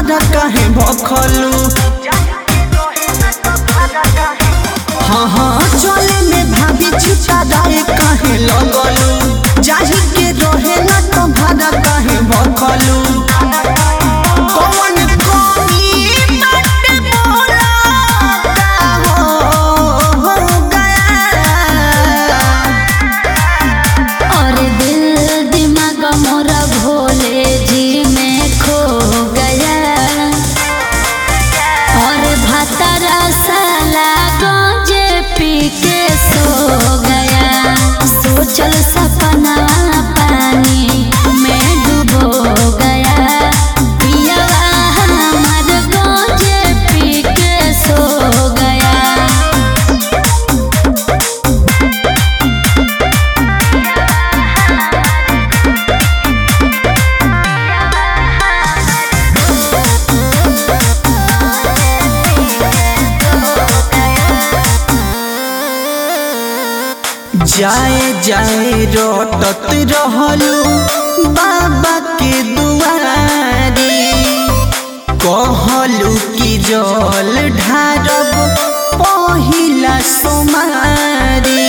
भाड़ा काहे भखलू हाँ हाँ चले में भाभी छिपा दाए काहे लगलू जाही के रहे ना तो भाड़ा काहे भखलू कौन कमी बाटे मोरा का हो गया और दिल दिमाग मोरा भोले जी में खो गया और भतरा साला गंजे पी के सो गया सोचल सपना पानी में डूबो गया पियवा हमार गंजे पी के सो गया जाए जाए रटत रहलू बाबा के दुआरी कहलू कि जल ढारब पहिला सोमारी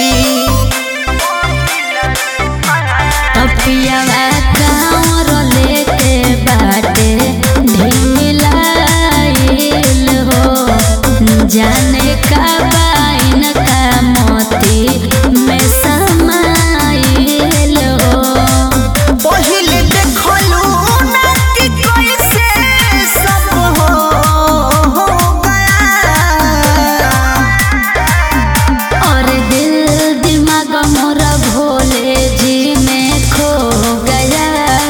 अपियावा कांवर लेके बाटे ढिमिलाइल हो जाने का बाइन का मोती में समाइल हो पहिले देखलू ना कि कैसे सब हो गया और दिल दिमाग मोरा भोले जी में खो गया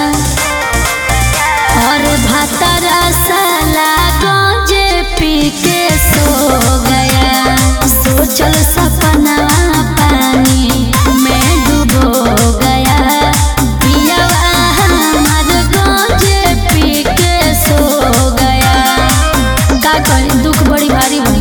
और भतरा साला गंजे पी के सो गया सोचल सपना पानी में डूबो गया पियवा हमार गंजे पी के सो गया का करी दुख बड़ी भारी बड़ी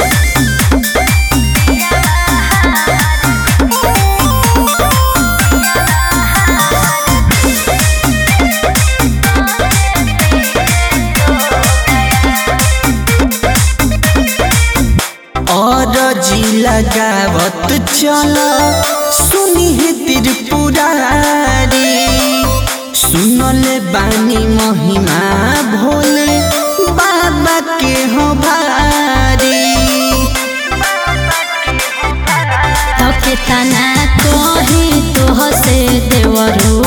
और जी लगावत चल सुनी है त्रिपुरारी सुनले बानी महिमा भोले बाबा के हो भारी तके तना कोही तोह से देवरू